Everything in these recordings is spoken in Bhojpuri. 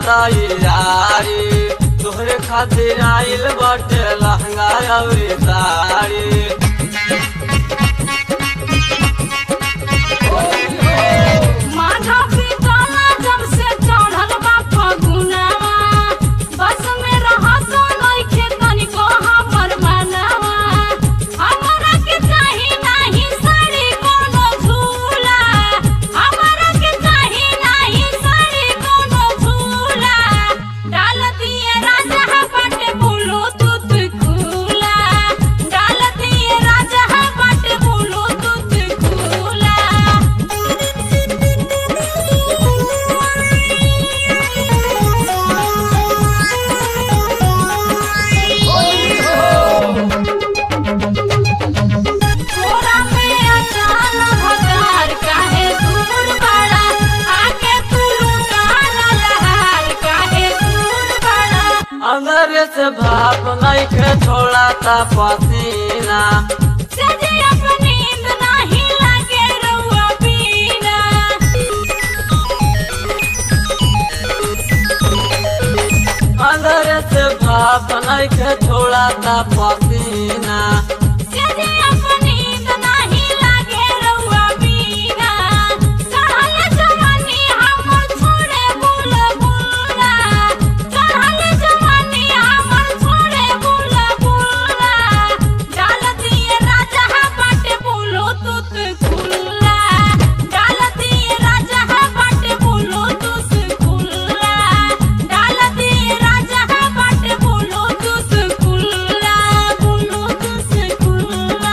तैयारी तोहरे खातिर आइल बाटे लहंगा अउरी साड़ी माथा पिटाला जब से चढ़ल बा फगुनवा बस में रहस नइखे तनिको हमर मनवा हमरा के चाही नाही साड़ी कोनो झूला हमरा के चाही नाही साड़ी कोनो झूला डाल दिए राजा बाटे बोलो तुत खुला डाल दिए राजा बाटे बोलो तुत खुला तोरा में अचान भतार काहे दूर बड़ा आके तू लुटान लहार काहे दूर बड़ा अंदर से भाप नइखे छोड़ा ता पसीना सजे अपनी नींद नाही लागे रउआ बीना अंदर से भाप नइखे छोड़ा ता पसीना सजे अपनी नींद नाही लागे रउआ बीना चढ़ल जवानी हमर छोड़े बुल बुला चढ़ल जवानी हमर छोड़े बुल बुला डाल दिए राजा बाटे बोलो तुत खुला डाल दिए राजा बाटे बोलो तुस खुला डाल दिए राजा बाटे बोलो तुस खुला बोलो तुस खुला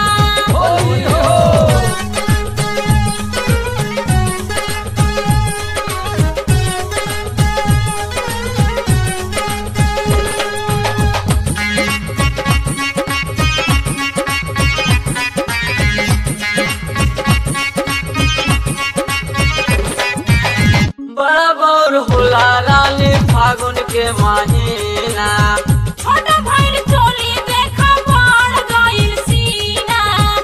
बड़ा बौर होला रानी फागुन के महीना छोट भइल चोली देखा बढ़ गइल सीना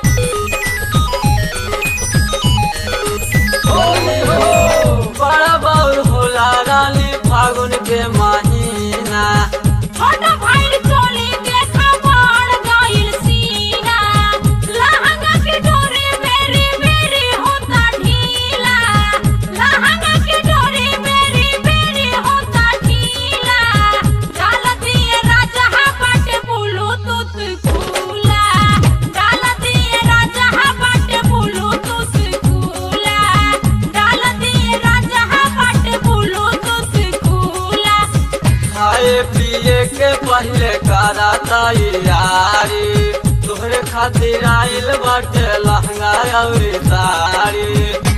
बड़ा बौर होला रानी फागुन के महीना छोट भइल चोली देखा बढ़ गइल सीना लहंगा के डोरी मेरी मेरी होता ढीला लहंगा के डोरी मेरी मेरी होता ढीला डाल दिए राजा बाटे बोलो तुत खुला डाल दिए राजा बाटे बोलो तुस खुला डाल दिए राजा बाटे बोलो तुस खुला खाए पिए के पहले करा तैयारी तोहरे खातिर आइल बाटे लहंगा अउरी साड़ी